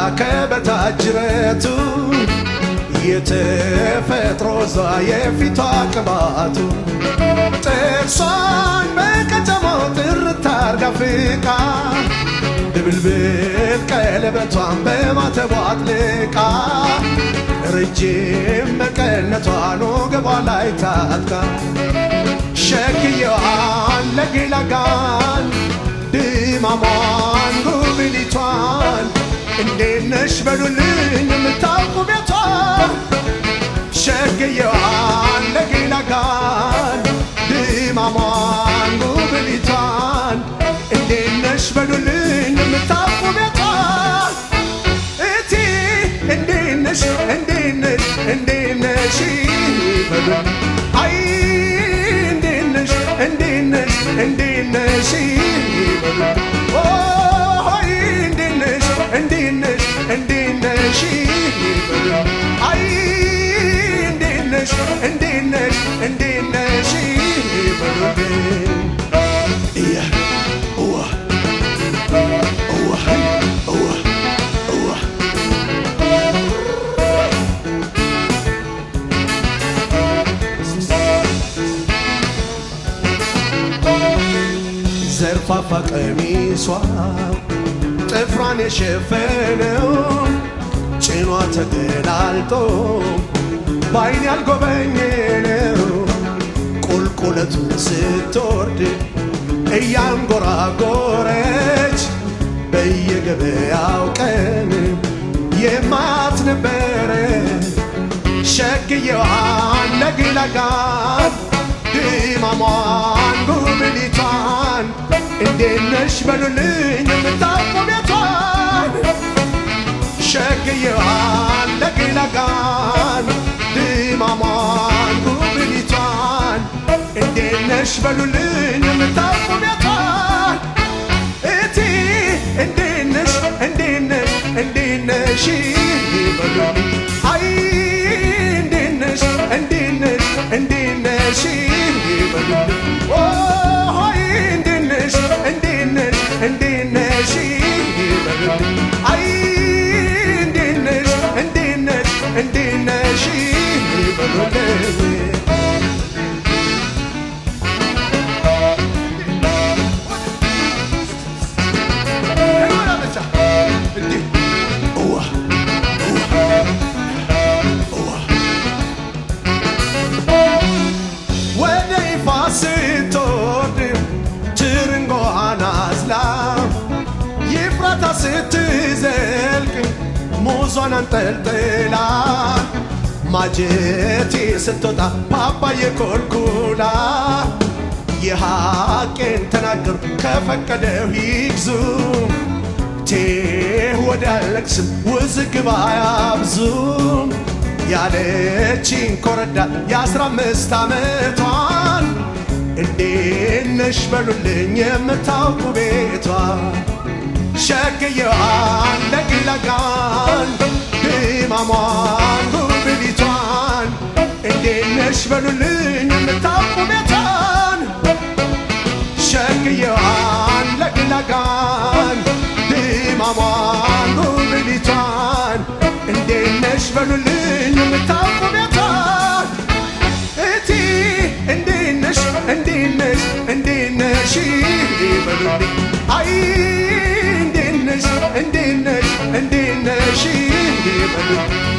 ከበታች ጅረቱ የተፈጥሮ ዛ የፊቷ ቅባቱ ጥርሷን በቀጨማው ጥርት አርጋ ፍቃ ድብልብል ቀለበቷን በማተቧ አጥልቃ ረጅም መቀነቷን ወገቧ ላይ ታጥቃ ሸክየዋን ለጌላጋን ድማሟን ጉብሊቷን እንዴት ነሽ በሉልኝ የምታውቁ ቤቷን ሸክየዋን ለጌላጋን ድማሟን ጉብሊቷን እንዴት ነሽ በሉልኝ የምታውቁ ቤቷን እቲ እንዴት ነሽ እንዴት ነሽ እንዴት ነሽ በሉልኝ አይ እንዴት ነሽ እንዴት ነሽ እንዴት ነሽ በሉልኝ ኦይ እንዴት ነሽ እንዴት ነሽ እንዴት ነሽ በሉልኝ አይ እንዴት ነሽ እንዴት ነሽ እንዴት ነሽ በሉልኝ እያ እዋ እዋ እዋ እዋ ዘርፋፋ ቀሚሷ ጥፍሯን የሸፈነው ጭኗ ተገላልጦ በአይን ያልጎበኘነው ቁልቁለቱን ስትወርድ እያንጎራጎረች በየገበያው ቀን የማት ነበረ ሸክየዋን ለግላጋን ድማሟን ጉብሊቷን እንዴት ነሽ በሉልኝ የምታውቁ ቤቷን ሸክየዋን ለግላጋን ድማሟን ጉብሊቷን እንዴት ነሽ በሉልኝ የምታውቁ ቤቷን እቲ እንዴት ነሽ እንዴት ነሽ እንዴት ነሽ በሉልኝ አይ እንዴት ነሽ እንዴት ነሽ እንዴት ነሽ በሉልኝ ኦይ እንዴት ነሽ እንዴት ነሽ እንዴት ነሽ በሉልኝ አይ እንዴት ነሽ እንዴት ነሽ እንዴት ነሽ በሉልኝ ወደ ይፋ ስትወርድ ትርንጎዋን አዝላ ይፍራታ ስትዘልቅ ሙዟን አንጠልጥላ ማጀቴ ስትወጣ ፓፓዬ ኮልኩላ የሐቄን ተናገሩ ከፈቀደው ይግዙ ቴህ ወደ አለቅስም ውዝግብ አያብዙ ያለችኝ ኮረዳ የአስራ አምስት ዓመቷን እንዴት ነሽ በሉልኝ የምታውቁ ቤቷ ሸክየዋን ለግላጋን ድማሟን ጉብሊቷን እንዴት ነሽ በሉልኝ የምታውቁ ቤቷን ሸክየዋን ለግላጋን ድማሟን ጉብሊቷን እንዴት ነሽ በሉልኝ የምታውቁ ቤቷን እቲ እንዴት ነሽ እንዴት ነሽ እንዴት ነሽ በሉልኝ አይ እንዴት ነሽ እንዴት ነሽ እንዴት ነሽ በሉልኝ